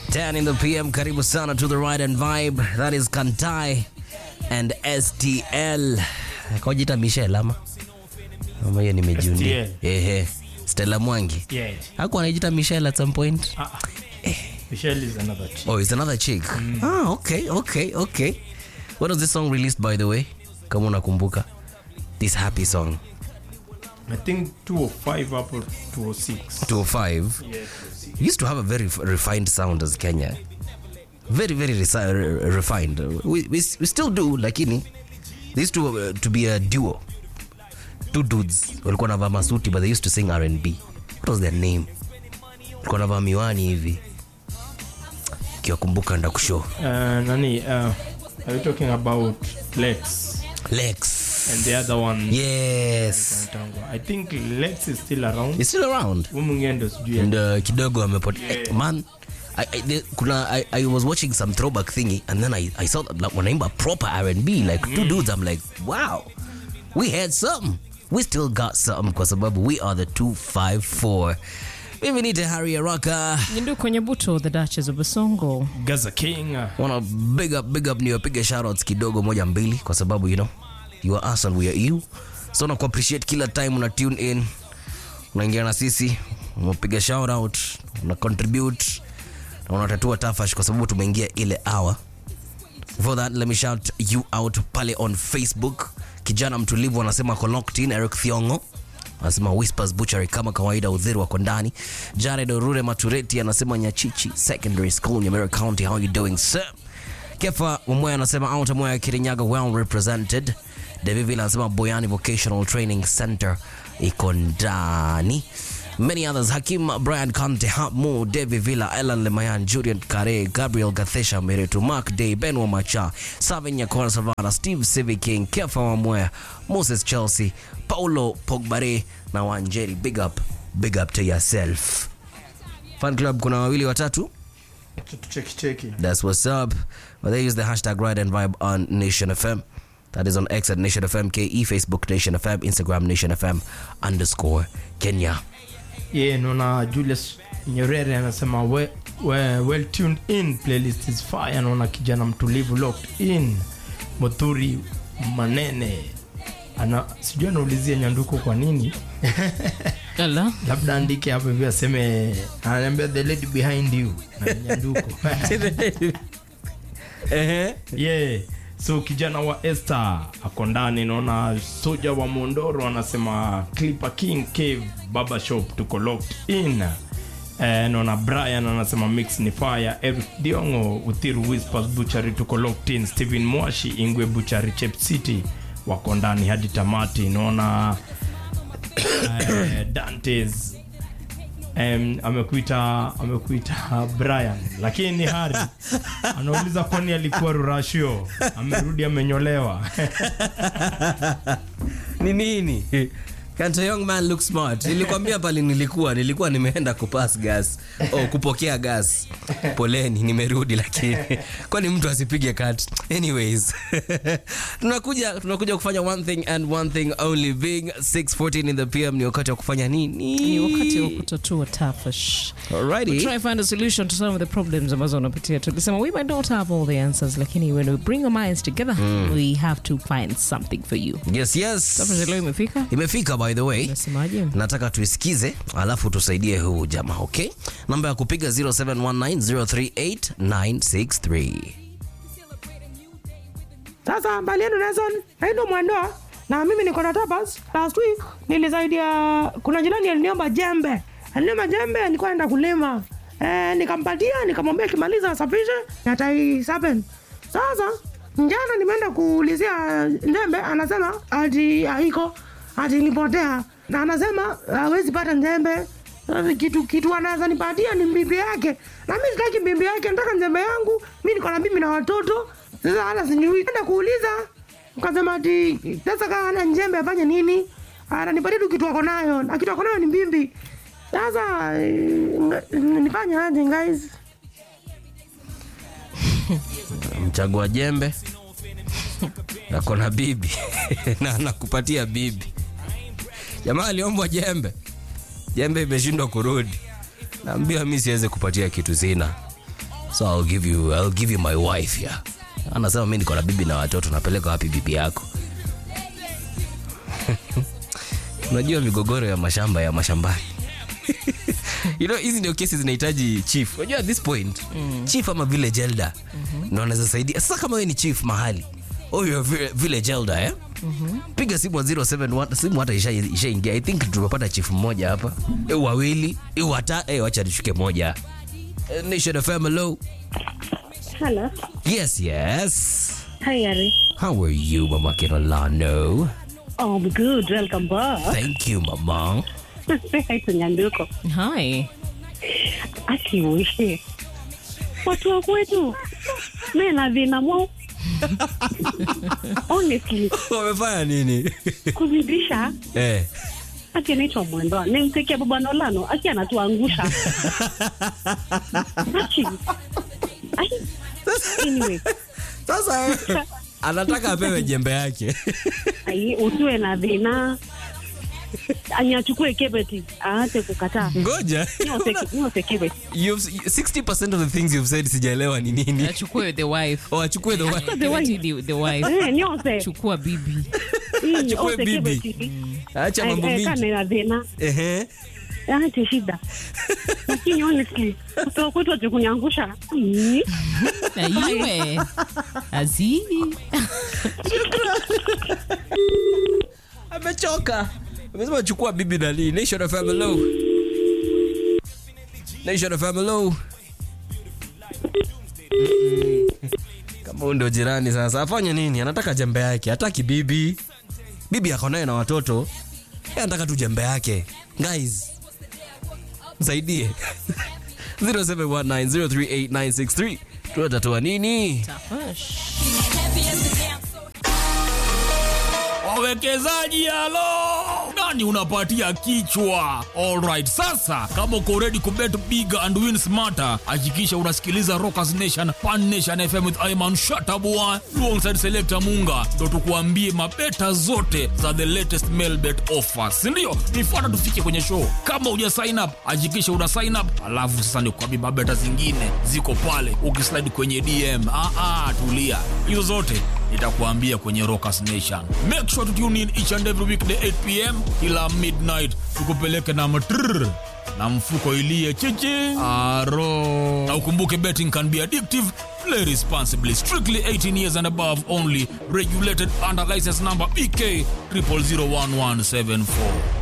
10 in the PM, karibu sana to the right and vibe. That is Kantai and STL. Kojita Michelle ama? Ama hiyo nimejiunia. STL. Ehe. Stella Mwangi. Yeah. Hakuwa anajiita Michelle at some point. Ah, ah. Michelle is another chick. Oh, it's another chick. Ah, okay, okay, okay. When was this song released by the way? Kama unakumbuka. This happy song. I think 205 up or 206. 205. Yeah. We used to have a very f- refined sound as Kenya. Very, very resi- re- refined. We, we, we still do, lakini they used to, uh, to be a duo. Two dudes walikuwa navaa masuti but they used to sing R&B. What was their name? Walikuwa navaa miwani hivi. Kiwakumbuka ndakushow. Uh, nani, uh, are you talking about Lex? Lex. And the other one, Yes. I think Lex is still around. He's still around. Huyu mwingine ndo sijui. and uh, kidogo amepotea Eh, man I, I, the, kuna I, I was watching some throwback thingy and then I, I saw that like, wanaimba proper R&B like two dudes I'm like wow we had something we still got something kwa sababu we are the 254 mimi ni Tehari Araka Nyindu kwenye buto the Duchess of Basongo. Gaza King. wanna big up big up niwapiga shoutouts kidogo moja mbili kwa sababu you know you are us and we are you so na appreciate kila time una tune in unaingia na sisi unapiga shoutout una contribute na unatatua tafash kwa sababu tumeingia ile hour for that let me shout you out pale on facebook kijana mtulivu anasema ako locked in eric thiongo anasema whispers butchery kama kawaida udhiri wako ndani jared orure matureti anasema nyachichi secondary school nyamera county how you doing sir kefa mweya anasema out mweya kirinyaga well represented devivile anasema boyani vocational training center iko ndani many others hakim brian kante hamu devi villa elan lemayan julian kare gabriel gathesha meretu mark day ben wamacha savin nyakona savana steve civi king kefa wamwea moses chelsea paulo pogbare na wanjeri big up big up to yourself fan club kuna wawili watatu Cheki cheki. That's what's up. But they use the hashtag Ride and Vibe on Nation FM. That is on X at Nation FM KE, Facebook Nation FM, Instagram Nation FM underscore Kenya. Yeah, naona Julius Nyerere anasema we, we, well tuned in playlist is fire. Naona kijana mtulivu locked in. Mothuri Manene ana sijui anaulizia nyanduko kwa nini Ala. labda andike hapo hivi aseme ananiambia the lady behind you na ni nyanduko yeah so kijana wa Esther ako ndani naona soja wa Mondoro anasema Clipper King Cave Baba Shop tuko locked in Eh, naona Brian anasema mix ni fire Eric Diongo Uthiru Whispers Butchery tuko locked in Steven Mwashi Ingwe Butchery Chep City wako ndani hadi tamati naona eh, Dantes um, amekuita amekuita Brian lakini ni Hari anauliza kwani alikuwa Rurashio amerudi amenyolewa Ni nini? Can't a young man look smart? Nilikwambia pale nilikuwa nilikuwa nimeenda kupass gas oh, kupokea gas. Poleni nimerudi lakini kwani mtu asipige cut. Anyways. tunakuja tunakuja kufanya one thing and one thing only being 6:14 in the PM ni wakati wa kufanya nini? Ni wakati wa kutatua tafash. Alrighty. Try find a solution to some of the problems ambazo unapitia. Tulisema we might not have all the answers, lakini when we bring our minds together, we have to find something for you. Yes, yes. Tafash leo imefika. Imefika by the way. Unasemaje? nataka tuisikize alafu tusaidie huu jamaa okay namba ya kupiga 0719038963 Sasa mbali yenu Nelson, naindo mwandoa na mimi niko na tapas. Last week nilisaidia, kuna jirani aliniomba jembe, aliniomba jembe, nilikuwa naenda kulima eh, nikampatia, nikamwambia kimaliza asafishe na tai seven. Sasa njana nimeenda kuulizia jembe, anasema ati haiko, ati ilipotea, na anasema hawezi pata njembe Eh, kitu kitu anaweza nipatia ni bibi yake, na mimi sitaki bibi yake, nataka njembe yangu. Mimi niko na bibi na watoto, sasa hata sijui. Enda kuuliza, ukasema ati sasa kama hana njembe afanye nini? Ananipatia tu kitu ako nayo, na kitu ako nayo ni bibi. Sasa eh, nifanye aje guys? mchagua jembe ako na bibi na anakupatia bibi jamaa aliombwa jembe jembe imeshindwa kurudi naambia mi siwezi kupatia kitu sina so I'll give you, I'll give you my wife yeah. Anasema mi niko na bibi na watoto, napeleka wapi bibi yako? Unajua migogoro ya mashamba ya mashambani you know, hizi ndio kesi zinahitaji chief. Unajua at this point chief ama village elder ndio anaweza saidia. Sasa kama wewe ni chief mahali huyo vi- village elder eh? Piga simu wa 071 simu hata isha ishaingia. I think tumepata chief mmoja hapa. Eh, wawili, eh, wata, eh, wacha nishuke moja. Eh, Nation FM hello. Hello. Yes, yes. Hi, Ari. How are you, Mama Kinolano? Oh, I'm good. Welcome back. Thank you, Mama. Say hi to Nyanduko. Hi. Aki uishi. Watu wa kwetu. Mimi na dhina mo. Honestly, Wamefanya nini? kuzidisha eh. aki anaitwa Mwendo. Nimtekea baba Nolano. Aki anatuangusha. Aki. Ai. Anyway, Sasa anataka apewe jembe yake. ai usiwe na dhina. Anyachukue kebeti. Aache kukataa. Ngoja. Nyote nyote kebeti. You've, 60% of the things you've said sijaelewa ni nini. Achukue the wife. Oh, achukue the wife. The wife. The, the wife. Eh, nyote. Chukua bibi. Mm, Achukue ose bibi. kebeti. Acha Eh, mambo eh, mingi. kane na dhina Ehe. ache shida lakini honestly kutoka kwetu ache kunyangusha Mm. Na iwe. Azii. Amechoka. Amesema chukua bibi nani. Nation FM hello. Nation FM hello. Mm-mm. Kama huyu ndio jirani sasa afanye nini? Anataka jembe yake, hataki bibi. Bibi ako naye na watoto. Yeye anataka tu jembe yake. Guys, msaidie. 0719038963. Tunatatua nini? Tafash. wawekezaji halo nani unapatia kichwa alright sasa kama uko ready kubet big and win smarter hakikisha unasikiliza rockers nation pan nation fm with iman shatabua alongside selector munga ndo tukuambie mabeta zote za the latest mail bet offers sindio nifuata tufike kwenye show kama uja sign up hakikisha una sign up alafu sasa nikuambie mabeta zingine ziko pale ukislide kwenye dm ah, ah, tulia hizo zote nitakuambia kwenye Rockers Nation. Make sure to tune in each and every weekday 8 pm kila midnight, tukupeleke na matrrr na mfuko ilie chichi aro. Na ukumbuke betting can be addictive. Play responsibly. Strictly 18 years and above only. Regulated under license number BK 00011774.